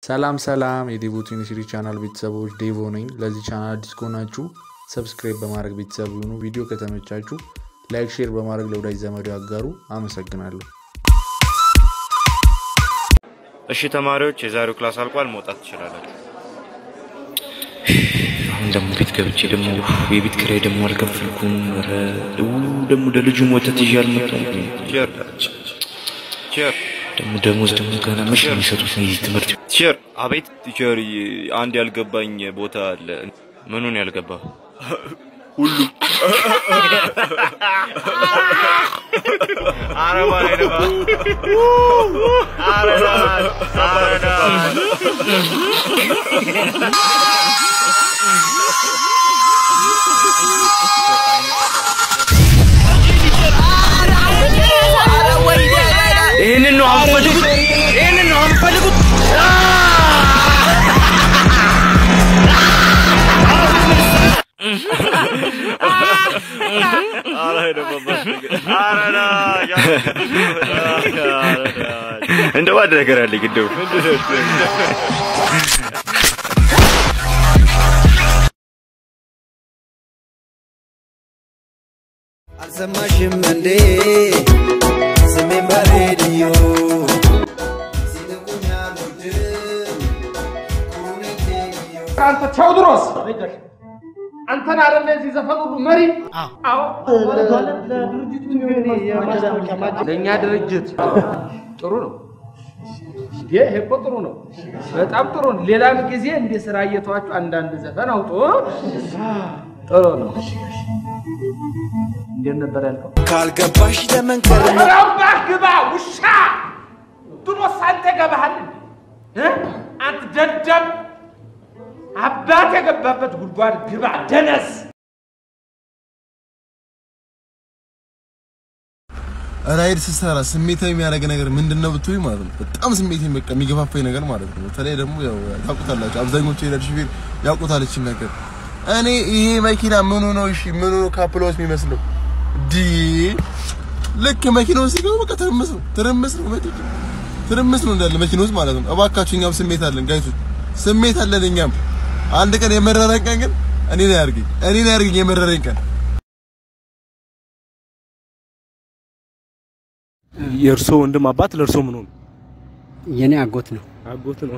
ሰላም ሰላም የዴቮ ዩኒቨርሲቲ ቻናል ቤተሰቦች ዴቮ ነኝ። ለዚህ ቻናል አዲስ ከሆናችሁ ሰብስክራይብ በማድረግ ቤተሰብ ይሁኑ። ቪዲዮ ከተመቻችሁ ላይክ፣ ሼር በማድረግ ለወዳጅ ዘመዶ ያጋሩ። አመሰግናለሁ። እሺ ተማሪዎች የዛሬው ክላስ አልቋል፣ መውጣት ትችላላችሁ። አሁን ደግሞ ቤት ገብቼ ደግሞ የቤት ኪራይ ደግሞ አልከፈልኩም። ኧረ ደግሞ ለልጁ ወተት ይዤ አልመጣም። ቸር ቸር ደግሞ ደሞዝ ደግሞ ገና መቼ ነው የሚሰጡት? የዚህ ትምህርት ቸር። አቤት ቲቸር፣ አንድ ያልገባኝ ቦታ አለ። ምኑን ያልገባ? ሁሉ አረባ አይደባ አረዳ አረዳ ይህንን ነው አንፈልጉት፣ ይህንን ነው አንፈልጉት። እንደው አንድ ነገር አለኝ እንደው አልሰማሽም እንዴ ስሜን በሬዲዮ ሲልቁኝ አልወድም ኩሩኔቴዮ አንተ ቴዎድሮስ አንተን አይደለ የዚህ ዘፈን ሁሉ መሪ? አዎ ለእኛ ድርጅት ጥሩ ነው። ይሄ እኮ ጥሩ ነው፣ በጣም ጥሩ ነው። ሌላም ጊዜ እንደ ስራ እየተዋችሁ አንዳንድ ዘፈን አውጡ። ጥሩ ነው። እንዴት ነበር ያልከው? ካልገባሽ ለመንከር ነው ረባህ ግባ ውሻ ድሮስ አንተ ገባሃል እንዴ? እ? አንተ ደደብ አባት የገባበት ጉድጓድ ግባ ደነስ ራይድ ስትሰራ ስሜታዊ የሚያደርግ ነገር ምንድን ነው ብትይ ማለት ነው። በጣም ስሜታዊ በቃ የሚገፋፋኝ ነገር ማለት ነው። በተለይ ደግሞ ያው ታውቁታላችሁ፣ አብዛኞቹ የነዳጅ ሹፌር ያውቁታል ይህችን ነገር። እኔ ይሄ መኪና ምኑ ነው እሺ፣ ምኑ ነው ካፕሎስ የሚመስለው ዲ ልክ መኪናው ሲገባ በቃ ትርምስ ነው፣ ትርምስ ነው፣ መኪና ትርምስ ነው እንዳለ መኪና ውስጥ ማለት ነው። እባካችሁ እኛም ስሜት አለን ጋይሶች፣ ስሜት አለን እኛም። አንድ ቀን የመረረኝ ቀን ግን እኔ ላይ ያርገኝ፣ እኔ ላይ ያርገኝ የመረረኝ ቀን የእርሶ ወንድም አባት ለእርሶ ምን ሆኑ? የኔ አጎት ነው። አጎት ነው።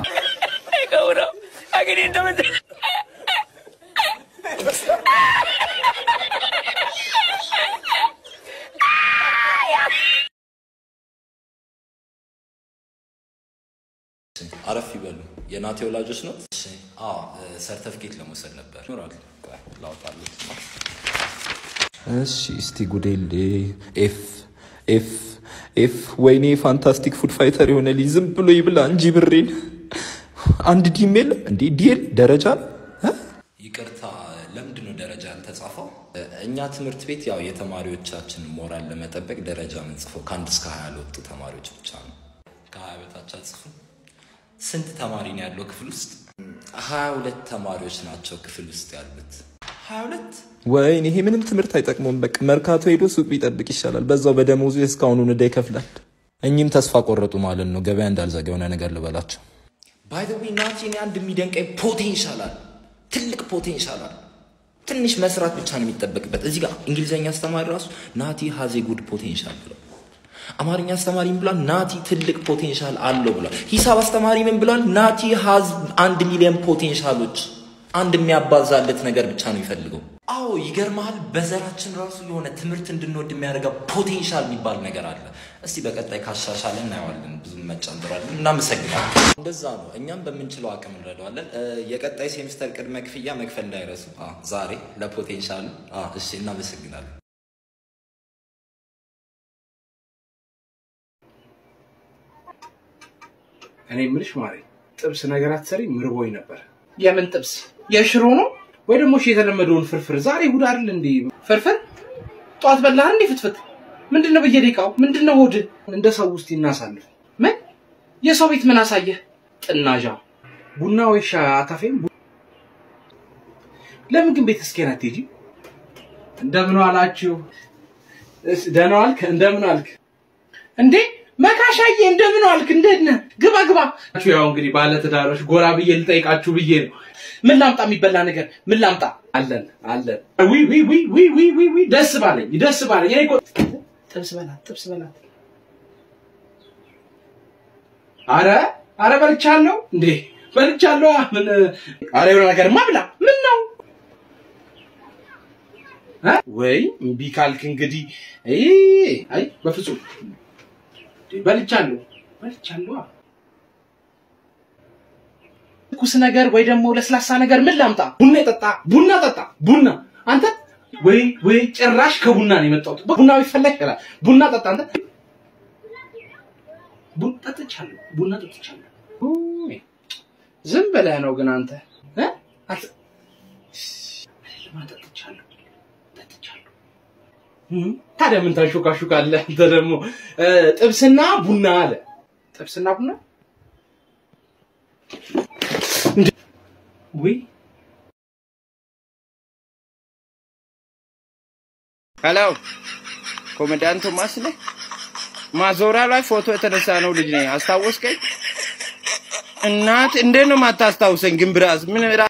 አረፍ ይበሉ። የናቴ ወላጆች ነው? አዎ፣ ሰርተፍኬት ለመውሰድ ነበር። ይኖራል። ቆይ ላውጣልህ። እሺ፣ እስቲ ጉዴል ኤፍ ኤፍ ኤፍ ወይኔ ፋንታስቲክ ፉድ ፋይተር የሆነ ልጅ ዝም ብሎ ይብላ እንጂ ብሬን አንድ ዲም የለም እንዴ? ዲኤል ደረጃ ነው? ይቅርታ፣ ለምንድን ነው ደረጃ ያልተጻፈው? እኛ ትምህርት ቤት ያው የተማሪዎቻችን ሞራል ለመጠበቅ ደረጃ የምንጽፈው ከአንድ እስከ ሀያ ለወጡ ተማሪዎች ብቻ ነው። ከሀያ በታች አጽፉም። ስንት ተማሪ ነው ያለው ክፍል ውስጥ? ሀያ ሁለት ተማሪዎች ናቸው ክፍል ውስጥ ያሉት። ሀያ ሁለት ወይኔ ይሄ ምንም ትምህርት አይጠቅመውም። በቃ መርካቶ ሄዶ ሱቅ ቢጠብቅ ይሻላል። በዛው በደሞዙ እስካሁኑን ዕዳ ይከፍላል። እኚህም ተስፋ ቆረጡ ማለት ነው። ገበያ እንዳልዘጋ የሆነ ነገር ልበላቸው። ባይ ዘ ዌይ ናቲ፣ እኔ አንድ የሚደንቀኝ ፖቴንሻል አለ፣ ትልቅ ፖቴንሻል አለ። ትንሽ መስራት ብቻ ነው የሚጠበቅበት። እዚህ ጋር እንግሊዝኛ አስተማሪ ራሱ ናቲ ሀዜ ጉድ ፖቴንሻል ብለው አማርኛ አስተማሪ ምን ብሏል? ናቲ ትልቅ ፖቴንሻል አለው ብሏል። ሂሳብ አስተማሪ ምን ብሏል? ናቲ ሀዝ አንድ ሚሊዮን ፖቴንሻሎች። አንድ የሚያባዛለት ነገር ብቻ ነው የሚፈልገው። አዎ ይገርመሃል፣ በዘራችን ራሱ የሆነ ትምህርት እንድንወድ የሚያደርገው ፖቴንሻል የሚባል ነገር አለ። እስቲ በቀጣይ ካሻሻለ እናየዋለን። ብዙ መጨንጥራለን። እናመሰግናለን። እንደዛ ነው። እኛም በምንችለው አቅም እንረዳዋለን። እ፣ የቀጣይ ሴሚስተር ቅድመ ክፍያ መክፈል እንዳይረሱ አ፣ ዛሬ ለፖቴንሻሉ። አ፣ እሺ፣ እናመሰግናለን። እኔ የምልሽ ማሬ ጥብስ ነገር አትሰሪ ምርቦኝ ነበር የምን ጥብስ የሽሮ ነው ወይ ደግሞ እሺ የተለመደውን ፍርፍር ዛሬ እሑድ አይደል እንዴ ፍርፍር ጠዋት በላህ እንዴ ፍትፍት ምንድነው በየደቂቃው ምንድነው ሆድ እንደ ሰው ውስጥ ይናሳልፍ ምን የሰው ቤት ምን አሳየህ ጥናዣ ቡና ወይ ሻይ አታፌም ቡ- ለምን ግን ቤት እስኪን አትሄጂ እንደምን ዋላችሁ እስ- ደህና ዋልክ እንደምን አልክ እንዴ መካሻዬ እንደምን ዋልክ? እንዴት ነህ? ግባ ግባ። ያው እንግዲህ ባለትዳሮች ጎራ ብዬ ልጠይቃችሁ ብዬ ነው። ምን ላምጣ? የሚበላ ነገር ምን ላምጣ? አለን አለን። ዊ ዊ ዊ ዊ ዊ ዊ ዊ ደስ ባለኝ ደስ ባለኝ። እኔ እኮ ጥብስ በላት ጥብስ በላት። አረ አረ በልቻለሁ እንዴ በልቻለሁ። ምን አረ የሆነ ነገርማ ብላ። ምን ነው እ? ወይ እምቢ ካልክ እንግዲህ አይ አይ በፍጹም እንዴ፣ በልቻለሁ በልቻለሁ። ትኩስ ነገር ወይ ደግሞ ለስላሳ ነገር ምን ላምጣ? ቡና ጠጣ፣ ቡና ጠጣ፣ ቡና አንተ ወይ ወይ ጭራሽ ከቡና ነው የመጣሁት። ቡና ቢፈላ ይችላል። ቡና ጠጣ አንተ። ቡና ጠጥቻለሁ፣ ቡና ጠጥቻለሁ። ኡይ፣ ዝም ብለህ ነው ግን አንተ እ? አንተ አይደለም፣ ጠጥቻለሁ ጠጥቻለሁ። እም፣ ታዲያ ምን ታሾካሹካለህ አንተ ደግሞ? እ፣ ጥብስና ቡና አለ። ጥብስና ቡና ወይ ሄሎ ኮሜዲያን ቶማስ ነህ? ማዞሪያ ላይ ፎቶ የተነሳ ነው ልጅ ነኝ። አስታወስከኝ? እናት እንዴት ነው የማታስታውሰኝ? ግን ብራዝ ምን ራ-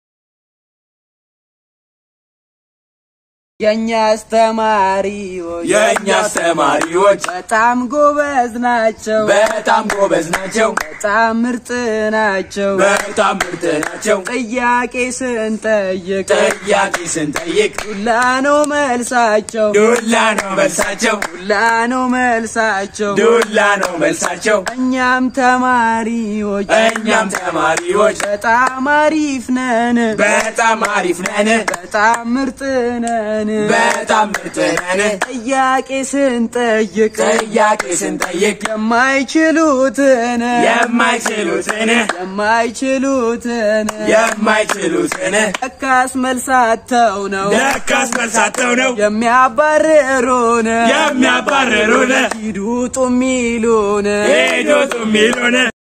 የእኛ አስተማሪዎች የእኛ አስተማሪዎች በጣም ጎበዝ ናቸው። በጣም ጎበዝ ናቸው። በጣም ምርጥ ናቸው። በጣም ምርጥ ናቸው። ጥያቄ ስንጠይቅ ጥያቄ ስንጠይቅ ዱላ ነው መልሳቸው። ዱላ ነው መልሳቸው። ዱላ ነው መልሳቸው። ዱላ ነው መልሳቸው። እኛም ተማሪዎች እኛም ተማሪዎች በጣም አሪፍ ነን። በጣም አሪፍ ነን። በጣም ምርጥ ነን። በጣም ምርጥ ነን። ጥያቄ ስንጠይቅ ጥያቄ ስንጠይቅ የማይችሉትን የማይችሉትን የማይችሉትን የማይችሉትን ለካስ መልሳተው ነው ለካስ መልሳተው ነው የሚያባርሩን የሚያባርሩን ሂዱ ውጡ የሚሉን ሄዶቱ የሚሉን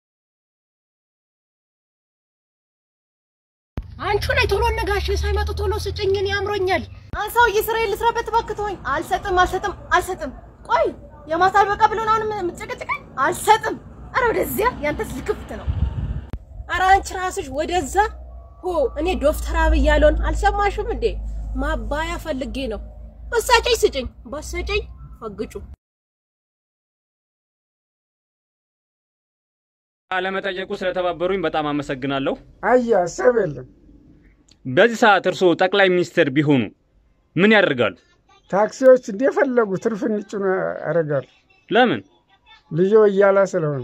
አንቺ ላይ ቶሎ ነጋሽ ሳይመጡ ቶሎ ስጭኝን ያምሮኛል። አንሳውዬ ስራዬን ልስራበት እባክህ ተወኝ። አልሰጥም አልሰጥም አልሰጥም። ቆይ የማታ አልበቃ ብሎ ነው አሁንም የምትጨቀጭቀኝ? አልሰጥም። አረ ወደዚያ ያንተስ ልክፍት ነው። ኧረ አንቺ ራስሽ ወደዛ ሆ እኔ ዶክተር አብይ ያለውን አልሰማሽም እንዴ? ማባያ ፈልጌ ነው። በሳጨኝ ስጭኝ፣ በሰጨኝ ፈግጩ። አለመጠየቁ ስለተባበሩኝ በጣም አመሰግናለሁ። አያ ሀሳብ የለም። በዚህ ሰዓት እርስዎ ጠቅላይ ሚኒስትር ቢሆኑ ምን ያደርጋሉ? ታክሲዎች እንደፈለጉ ትርፍ እንጭኑ ያደርጋሉ። ለምን? ልጆ እያላ ስለሆነ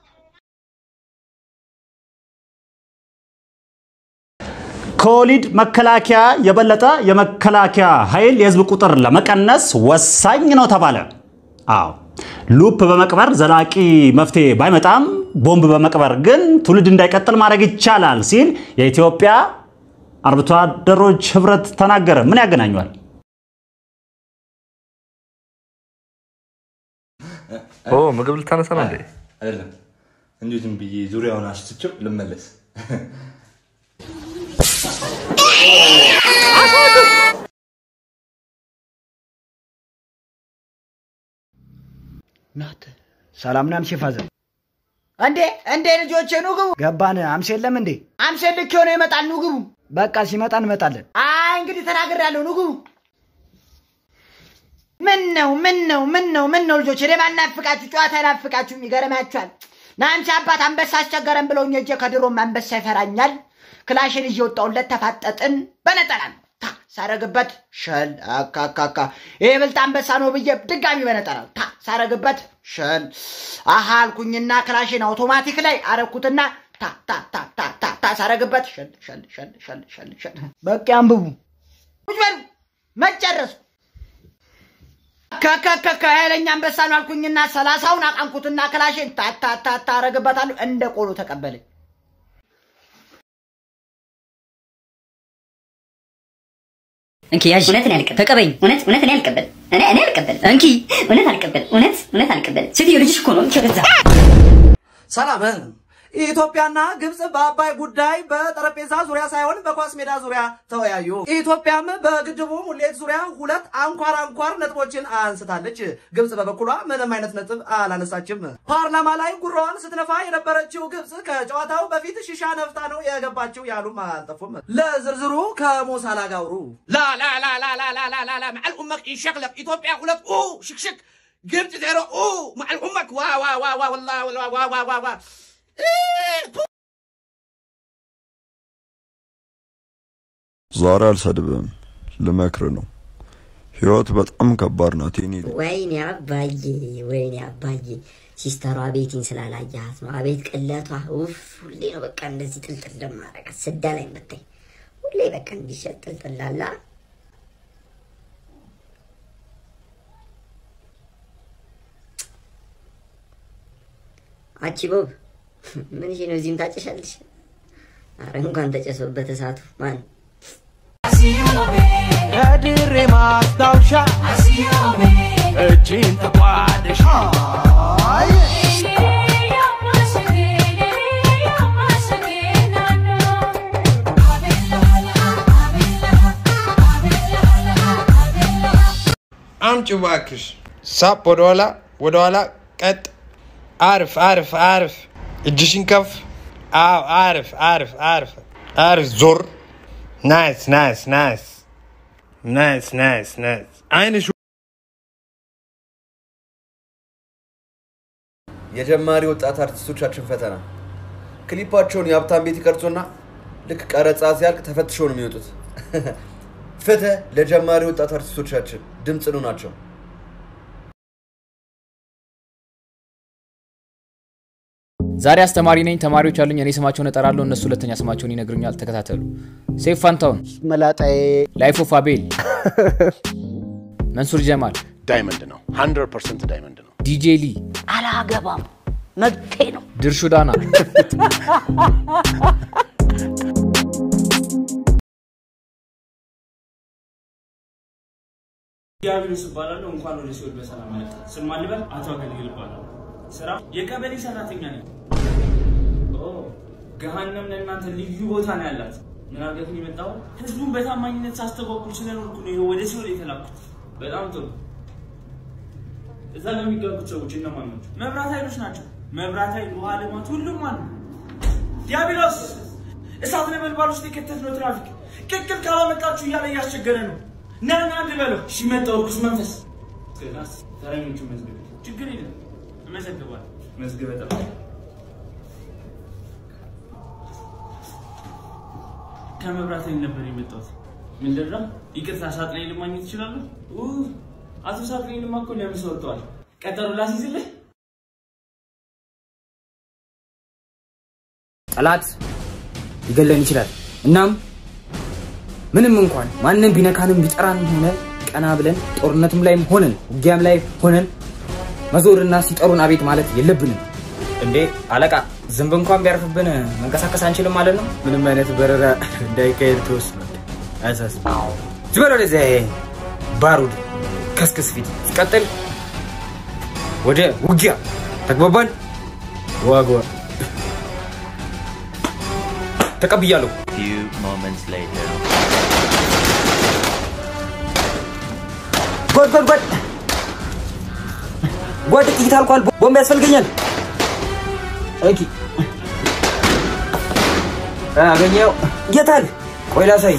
ከወሊድ መከላከያ የበለጠ የመከላከያ ኃይል የህዝብ ቁጥር ለመቀነስ ወሳኝ ነው ተባለ። አዎ ሉፕ በመቅበር ዘላቂ መፍትሄ ባይመጣም ቦምብ በመቅበር ግን ትውልድ እንዳይቀጥል ማድረግ ይቻላል ሲል የኢትዮጵያ አርብቶ አደሮች ህብረት ተናገረ። ምን ያገናኘዋል? ኦ ምግብ ልታነሳ ነው እንዴ? አይደለም እንዲሁ ዝም ብዬ ዙሪያውን አሽትቼው ልመለስ። ናት ሰላም ነው አምሴ ፋዘር እንዴ እንዴ ልጆቼ ኑ ግቡ። ገባን። አምሴ የለም እንዴ? አምሴ ልክ የሆነ ይመጣል። ኑ ግቡ። በቃ ሲመጣ እንመጣለን። አይ እንግዲህ ተናግሬያለሁ። ኑ ግቡ። ምን ነው ምን ነው ምን ነው ምን ነው ልጆች፣ እኔ ባናፍቃችሁ ጨዋታ አይናፍቃችሁም? ይገርማችኋል። ናንቺ አባት አንበሳ አስቸገረን ብለውኝ እጄ ከድሮም አንበሳ ይፈራኛል። ክላሽን ይዤ ወጣሁለት፣ ተፋጠጥን። በነጠላ ነው ታ ሳረግበት ሸል አካካካ ይሄ ብልጥ አንበሳ ነው ብዬ ድጋሚ በነጠላ ነው ታ ሳረግበት ሸል አሃ አልኩኝና ክላሽን አውቶማቲክ ላይ አረኩትና ታ ታ ታ ታ ታ ታ ሳረግበት ሸል ሸል ሸል ሸል ሸል ሸል በቃ አንብቡ። ቁጭ በሉ መጨረሱ ከከከከ ኃይለኛ አንበሳ ነው አልኩኝና ሰላሳውን አቃንኩትና ክላሽን ታታታታ አረግበታለሁ እንደ ቆሎ ተቀበለኝ። እንኪ ያዥ። እውነት እኔ አልቀበል። ተቀበይኝ። እውነት እውነት እኔ አልቀበል። እኔ እኔ አልቀበል። እንኪ እውነት አልቀበል። እውነት እውነት አልቀበል። ሴትዮ ልጅሽ እኮ ነው። እንኪ ወደዛ ሰላም ኢትዮጵያና ግብጽ በአባይ ጉዳይ በጠረጴዛ ዙሪያ ሳይሆን በኳስ ሜዳ ዙሪያ ተወያዩ። ኢትዮጵያም በግድቡ ሙሌት ዙሪያ ሁለት አንኳር አንኳር ነጥቦችን አንስታለች። ግብጽ በበኩሏ ምንም አይነት ነጥብ አላነሳችም። ፓርላማ ላይ ጉራዋን ስትነፋ የነበረችው ግብጽ ከጨዋታው በፊት ሺሻ ነፍታ ነው የገባችው ያሉም አልጠፉም። ለዝርዝሩ ከሞሳላ ጋውሩ لا لا لا لا لا لا لا لا لا مع الأمك يشغلك إثيوبيا ولك أوه شك شك جبت زيرو أوه مع الأمك وا وا وا وا والله والله وا وا وا وا ዛሬ አልሰድብም፣ ልመክር ነው። ህይወት በጣም ከባድ ናት። የኔ ልጅ ወይኔ አባዬ፣ ወይኔ አባዬ፣ ሲስተሯ ቤቲን ስላላያት ነው። አቤት ቅለቷ! ውፍ! ሁሌ ነው በቃ እንደዚህ ጥልጥል ለማረጋት ስዳ ላይ መታኝ። ሁሌ በቃ እንዲሸጥ ጥልጥላላ አቺ ቦብ ምን ነው እዚህም ታጨሻለሽ? አረ እንኳን ተጨሶበት እሳቱ ማን ከድሬ ማስታወሻ እጅን ተቋደሽ አምጪ እባክሽ። ሳፕ ወደኋላ ወደኋላ፣ ቀጥ፣ አርፍ አርፍ አርፍ፣ እጅሽን ከፍ። አዎ አርፍ አርፍ አርፍ አርፍ፣ ዞር። ናይስ ናይስ ናይስ ናይስ ናይስ ናይስ። አይንሽ የጀማሪ ወጣት አርቲስቶቻችን ፈተና ክሊፓቸውን የሀብታም ቤት ይቀርጹና ልክ ቀረጻ ሲያልቅ ተፈትሸው ነው የሚወጡት። ፍትህ ለጀማሪ ወጣት አርቲስቶቻችን ድምፅ ነው ናቸው። ዛሬ አስተማሪ ነኝ። ተማሪዎች አሉኝ። እኔ ስማቸውን እጠራለሁ፣ እነሱ ሁለተኛ ስማቸውን ይነግሩኛል። ተከታተሉ። ሴፍ ፋንታውን፣ መላጣዬ፣ ላይፍ ኦፍ አቤል፣ መንሱር ጀማል፣ ዳይመንድ ነው። 100 ፐርሰንት ዳይመንድ ነው። ዲጄ ሊ፣ አላገባም መብቴ ነው። ድርሹ ዳና፣ ዲያብሎስ እባላለሁ። እንኳን ወደ ሲኦል በሰላም መጣ። ስም ማን ልበል? አቶ አገልግል እባላለሁ። ስራ የቀበሌ ሰራተኛ ነኝ። ኦ ገሃነም ለእናንተ ልዩ ቦታ ነው ያላት። ምን አድርገህ ነው የመጣው? ህዝቡን በታማኝነት ሳስተጓጉል ስለኖርኩ ነው ይኸው ወደ ሲኦል የተላኩት። በጣም ጥሩ። እዛ ለሚገቡት ሰዎች እነማን ናቸው? መብራት ኃይሎች ናቸው። መብራት ኃይል፣ ውሃ ልማት፣ ሁሉም አሉ። ዲያብሎስ እሳት ነበልባል ውስጥ የከተትነው ትራፊክ ቅቅል ካላመጣችሁ እያለ እያስቸገረ ነው። ና ና አንድ በለው። እሺ መጣሁ። እርኩስ መንፈስ እስከዛስ ተረኞቹ መዝግብ። ችግር የለም እመዘግባለሁ። መዝግበ ጠብቅ። ከመብራት ኃይል ነበር የመጣሁት። ምንድን ነው? ይቅርታ ሳጥናኤል ማግኘት እችላለሁ? ኡ፣ አቶ ሳጥናኤልማ እኮ ለምሳ ወጥተዋል። ቀጠሮ ላስይዝልህ? ጠላት ሊገለን ይችላል። እናም ምንም እንኳን ማንም ቢነካንም ቢጠራን ሆነ ቀና ብለን ጦርነቱም ላይም ሆነን ውጊያም ላይ ሆነን መዞርና ሲጠሩን አቤት ማለት የለብንም። እንዴ አለቃ፣ ዝንብ እንኳን ቢያርፍብን መንቀሳቀስ አንችልም ማለት ነው? ምንም አይነት በረራ እንዳይካሄድ ተወስኗል። አያሳስብ። ዝም በል ወደዚያ ይሄ ባሩድ ከስክስ ፊት ሲቀጥል ወደ ውጊያ ተግባባን? ዋጓ ተቀብያለሁ። Few moments later. ጓድ ጓድ ጓድ ጓድ ጥይት አልቋል። ቦምብ ያስፈልገኛል። ኦኬ አገኘው። የት አለ? ቆይ ላሳይ።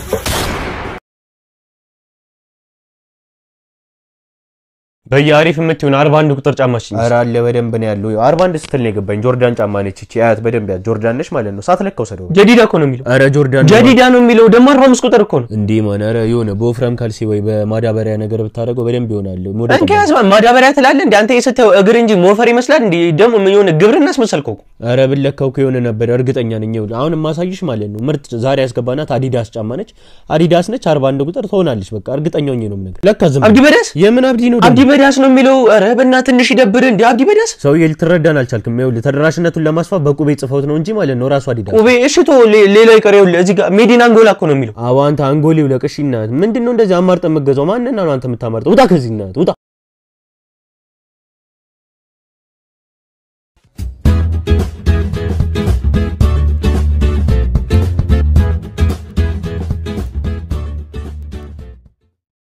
በየአሪፍ የምትሆን አርባ አንድ ቁጥር ጫማ ሽኝ ኧረ አለ በደንብ ነው ያለው። አርባ አንድ ስትል ነው የገባኝ። ጆርዳን ጫማ ነች እቺ። አያት በደንብ ያት ጆርዳን ነች ማለት ነው። ሳትለካው ሰደው ጀዲዳ እኮ ነው የሚለው። ኧረ ጆርዳን ጀዲዳ ነው የሚለው ደግሞ አርባ አምስት ቁጥር እኮ ነው እንዴ ማን። ኧረ የሆነ በወፍራም ካልሲ ወይ በማዳበሪያ ነገር ብታደርገው በደንብ ይሆናል። ሞደ እንኪያስ ማዳበሪያ ትላለህ እንዴ አንተ? የስታየው እግር እንጂ ሞፈር ይመስላል እንዴ? ደግሞ ምን የሆነ ግብርና አስመሰልከው እኮ። ኧረ ብለካው እኮ የሆነ ነበር እርግጠኛ ነኝ። ይኸውልህ አሁን የማሳይሽ ማለት ነው ምርጥ ዛሬ ያስገባናት አዲዳስ ጫማ ነች። አዲዳስ ነች አርባ አንድ ቁጥር ትሆናለች። በቃ እርግጠኛ ሆኜ ነው የምነግርህ። ለካ ዝም አብዲ በዳስ የምን አብዲ ነው? አብዲ በዳስ ነው የሚለው። ኧረ በእናትህ ትንሽ ይደብር እንዴ አብዲ በዳስ ሰውዬ ልትረዳን አልቻልክም። ይኸውልህ ተደራሽነቱን ለማስፋት በቁቤ ጽፈውት ነው እንጂ ማለት ነው ራሱ አዲዳስ ቁቤ እሺ ቶ ሌላው ይቀር። ይኸውልህ እዚህ ጋር ሜዲን አንጎላ እኮ ነው የሚለው። አዎ አንተ አንጎሌው ለቅሽ እናት ምንድን ነው እንደዚህ አማርጠ የምትገዛው? ማንን ነው አንተ የምታማርጠው? ውጣ ከዚህ እናት ውጣ።